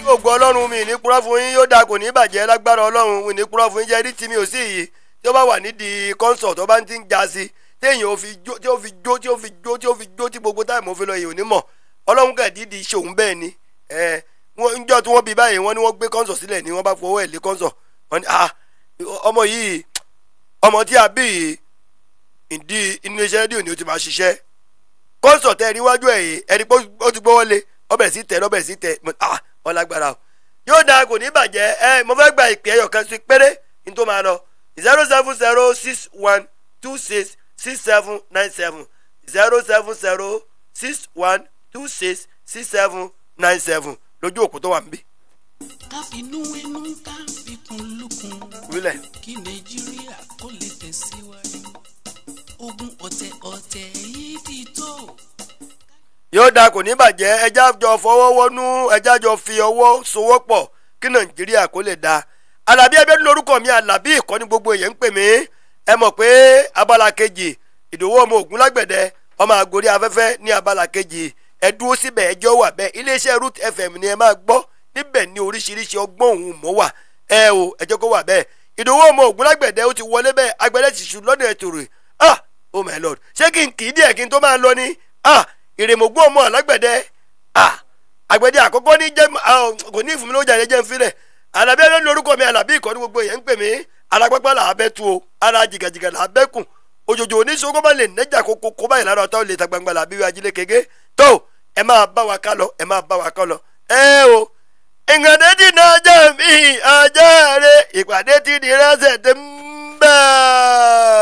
ògo ọlọ́run mi ní kúrọ́ fún yín yóò dáa kò ní bàjẹ́ lágbára ọlọ́run mi ní kúrọ́ fún yín jẹ́ rí tí mi ò sí yìí tí ó bá wà nídìí kọ́ńsọ̀ tó bá ń ti ń ja sí téèyàn ò fi jó tí ó fi jó tí ó fi jó tí ó fi jó tí gbogbo táìmù òfin lọ yìí ò ní mọ̀ ọlọ́run kẹ̀ dídì ṣòun bẹ́ẹ̀ ni ẹ wọ́n ń jọ́ tí wọ́n bí báyìí wọ́n ní wọ́n gbé kọ́ńsọ̀ sílẹ̀ ni wọ́n bá fọwọ́ ẹ̀ lé kọ́ńsọ̀ wọ́n ní ah ọmọ yìí ọmọ tí a bí yìí ìdí inú iṣẹ́ rédíò ni ó ti máa ṣiṣẹ́ kọ́ńsọ̀ tẹ́ ẹ níwájú ẹ̀ yìí ẹni pé ó ti gbọ́wọ́ lé ọbẹ̀ sí tẹ̀ ọbẹ̀ sí tẹ̀ ah wọ́n lágbára o yóò dáa kò ní bàjẹ́ ẹ mo fẹ́ gba ìpè ẹyọ kan sí péré ní tó máa lọ zero seven zero six one two six six seven nine seven zero seven zero six one two six six seven nine seven lójú òkú tó wà níbí. káfínú inú ká fikùn lukùn wílẹ̀ kí nàìjíríà kó lè tẹ̀síwájú ogun ọ̀tẹ̀ ọ̀tẹ̀ yìí ti tó. yóò dáa kò ní bàjẹ́ ẹja jọ fọwọ́ wọnú ẹja jọ fi ọwọ́ sowọ́pọ̀ kí nàìjíríà kó lè dáa alábí ẹgbẹ́ lórúkọ mi alábí ìkọ́ni gbogbo èèyàn ń pè mí ẹ mọ̀ pé abala kejì ìdòwò ọmọ ògùn lágbẹ̀dẹ ọmọ àgórí afẹ́fẹ́ ní abala kejì ẹ dúró síbẹ̀ ẹjọ́ wà bẹ́ẹ̀ iléeṣẹ́ root fm ni ẹ máa gbọ́ níbẹ̀ ní oríṣiríṣi ọgbọ́n òun mọ́ wà ẹ o ẹjọ́ kó wà bẹ́ẹ̀ ìdòwò ọmọ ògùn lágbẹ̀dẹ ó ti wọlé bẹ́ẹ̀ agbẹ̀dẹ ti ṣù lọ́nà ètò rẹ̀ ah oh my lord ṣé kí n kì í díẹ̀ kí n tó máa lọ ni ah ìrèmọ̀gbọ́n ọmọ alágbẹ̀dẹ ah àgbẹ̀dẹ àkọ́kọ́ ní jẹ́ kò ní ìfúnmi lójà jẹ́ ń filẹ̀ alábí ẹni lórúkọ mi alábí ìkọ́ni gbogbo èèyàn ń pè mí alápápá là á bẹ́ tu o ara jìgàjìgà là á bẹ́ kùn òjòjò oníṣòwò bá lè nẹ́jà kókó kó báyìí lára ọ̀tá ò lè ta gbangba làbí wí ajílẹ̀ kéke tó ẹ máa bá wa ká lọ ẹ máa bá wa ká lọ ẹ o ìgbàdé ti ní ọjọ́ mi ọjọ́ rẹ ìpàdé ti di rẹ́sẹ̀ tó ń bẹ́ẹ̀.